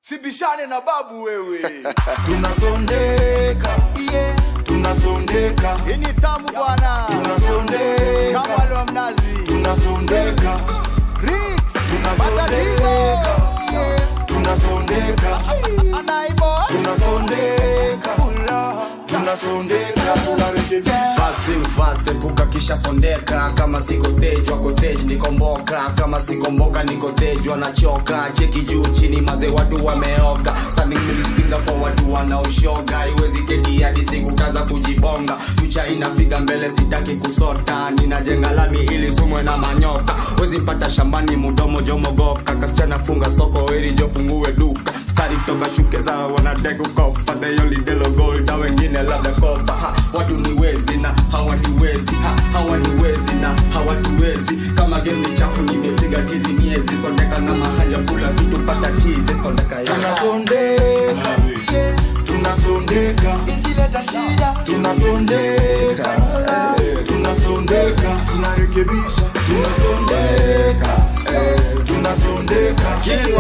sibishane na babu wewe tunasondeka yeah. tunasondeka hii ni tamu bwana tunasondeka kama wale wa mnazi tunasondeka Rix, matatizo tunasondeka yeah. tunasondeka anaibo tunasondeka tunasondeka tunarekebisha Fast thing fast, epuka kisha sondeka kama siko stage wako stage nikomboka kama sikomboka niko stage wanachoka cheki juu chini maze watu wameoga standing middle finger kwa watu wanaoshoga iwezi keti hadi siku kaza kujibonga fucha inafiga mbele sitaki kusota ninajenga lami ili sumwe na manyoka wezi mpata shambani mudomo jomogoka kasichana funga soko ili jofungue duka stari kutoka shuke za wanadai kukopa they only delo gold na wengine labda kopa ha, watu ni wezi na hawaniwezi ha, hawaniwezi na hawatuwezi kama game ni chafu nimepiga tizi miezi sondeka na mahanja kula vitu pata tizi sondeka ya tunasondeka tunasondeka ikileta shida tunasondeka tunasondeka tunarekebisha tunasondeka tunasondeka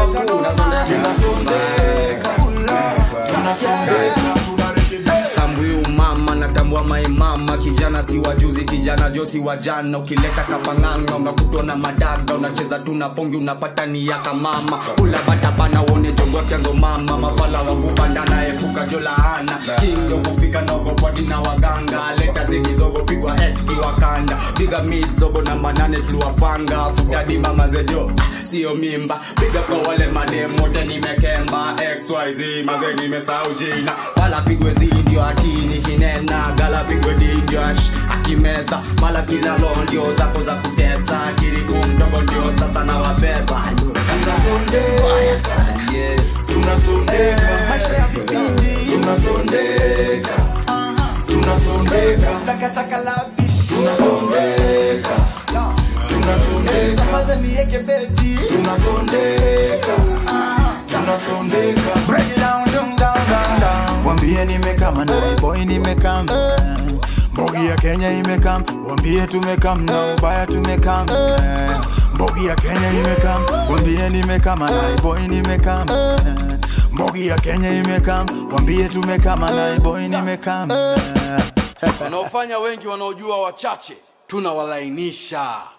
tunasondeka tunasondeka tunarekebisha tambui umama natambua maimama kijana si wajuzi kijana josi wa jana ukileta kapanganga unakutwa na madaga unacheza tu na pongi unapata ni yaka mama kula batabana uone jogwa kyanzo mama mafala wakupandana epuka jolaana kindo kufika nogopwadi na waganga leta zigizogo pigwa x kiwakanda piga mid zogo namba nane tuliwapanga futadi mama zejo sio mimba piga kwa wale madem wote nimekemba xyz maze nimesahau jina fala pigwe zi ndio atini kinena gala pigwe di ndio ash akimesa mala kila lo ndio zako za kutesa kiriku mdogo ndio sasa na wabeba tunasondeka tunasondeka maisha ya vipindi tunasondeka tunasondeka takataka la bishi tunasondeka tunasondeka sambaze mieke beti tunasondeka tunasondeka break it down down down down down wambie nimekam na boy nimekam mbogi ya Kenya imekam wambie tumekam na ubaya tumekam mbogi ya Kenya imekam wambie nimekam na boy nimekam mbogi ya Kenya imekam wambie tumekam na boy nimekam wanaofanya wengi wanaojua wachache tunawalainisha